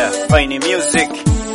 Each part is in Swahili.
Yeah, Fine Music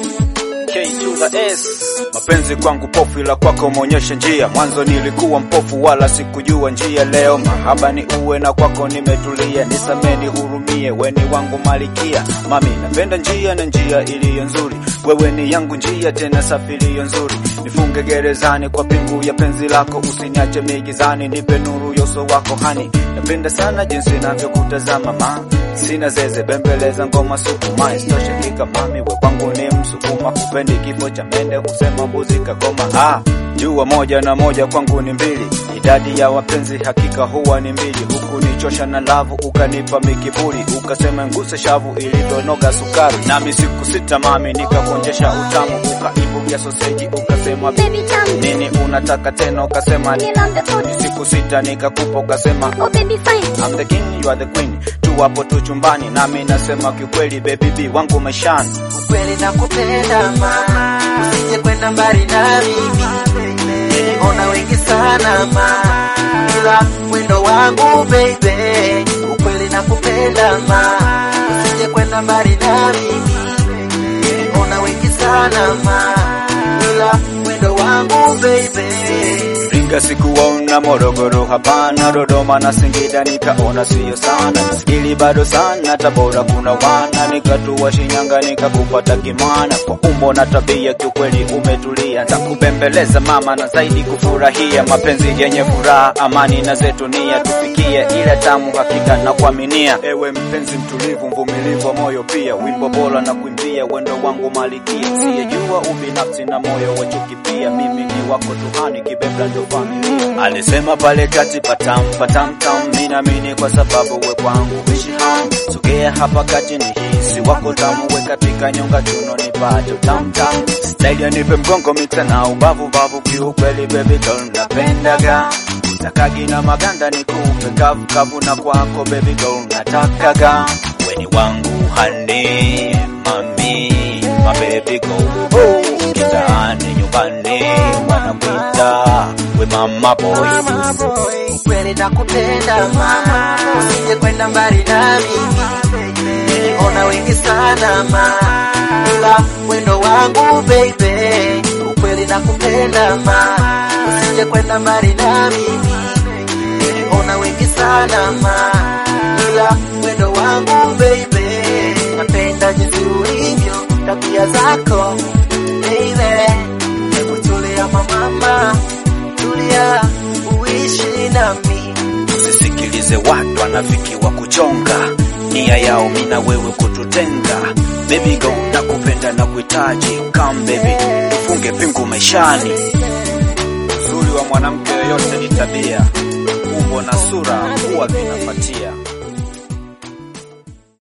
K to the S. Mapenzi kwangu pofu, ila kwako umeonyesha njia. Mwanzo nilikuwa mpofu, wala sikujua njia. Leo mahaba ni uwe na kwako nimetulia. Nisameni, hurumie, weni wangu malikia. Mami, napenda njia na njia iliyo nzuri. Wewe ni yangu njia, tena safi iliyo nzuri. Nifunge gerezani kwa pingu ya penzi lako, usiniache migizani, nipe nuru ya uso wako hani. Napenda sana jinsi navyokutazama ma sina zeze bembeleza ngoma sukuma isitoshe kika mami we kwangu ni msukuma kupendi kifo cha mende husema mbuzi kagoma ah jua moja na moja kwangu ni mbili idadi ya wapenzi hakika huwa ni mbili huku nichosha na lavu ukanipa mikiburi ukasema nguse shavu ilivyonoga sukari nami siku sita mami nikakuonjesha utamu ukaibukia soseji ukasema Baby tamu, nini unataka tena ukasema ni nila mtafuni. siku sita nikakupa ukasema Oh baby fine, I'm the king, you are the queen. Tu hapo tu chumbani, nami nasema kiukweli, baby B wangu maishani. Ukweli nakupenda mama, usije kwenda mbali na mimi. Niliona wengi sana ma, ila wendo wangu baby. Ukweli nakupenda ma, usije kwenda mbali na mimi. Niliona wengi sana ma, ila wendo wangu baby. Ringa sikuona Morogoro, hapana Dodoma na Singida nikaona siyo sana, Nisikili bado sana, Tabora kuna wana, nikatua Shinyanga nikakupata Kimana. Kwa umbo na tabia kiukweli umetulia, takubembeleza mama na zaidi kufurahia mapenzi yenye furaha, amani na zetu nia tufikie ile tamu, hakika na kuaminia. Ewe mpenzi mtulivu, mvumilivu wa moyo pia, wimbo bora na kuimbia, wendo wangu malikia, siyejua ubinafsi na moyo wa chuki pia, mimi ni wako tuhani, kibebla ndo familia. Alisema pale kati patam patam tam, mimi naamini kwa sababu we kwangu wishi ham, sogea hapa kati ni hisi wako tamu, we katika nyonga chuno nipate tam tam, staili nipe mgongo mita na ubavu bavu, kiukweli baby girl napendaga takagi na maganda nikupe kavu kavu, na kwako baby girl natakaga weni wangu hani mami my baby girl oh, kitaani nyumbani wanakuita we mama boy Ukweli nakupenda mama, usije kwenda mbali na mimi. Niliona wengi sana ma, ila wendo wangu baby. Ukweli nakupenda ma, usije kwenda mbali na mimi. Niliona wengi sana ma, ila wendo wangu baby. Napenda jinsi ulivyo, tabia zako baby. Hebu tulia mama, tulia uishi nami. Usisikilize watu wanafiki wa kuchonga nia yao mina wewe kututenga. Baby go nakupenda na kuhitaji, come baby, ufunge pingu maishani. Uzuri wa mwanamke yoyote ni tabia, umbo na sura huwa vinafuatia.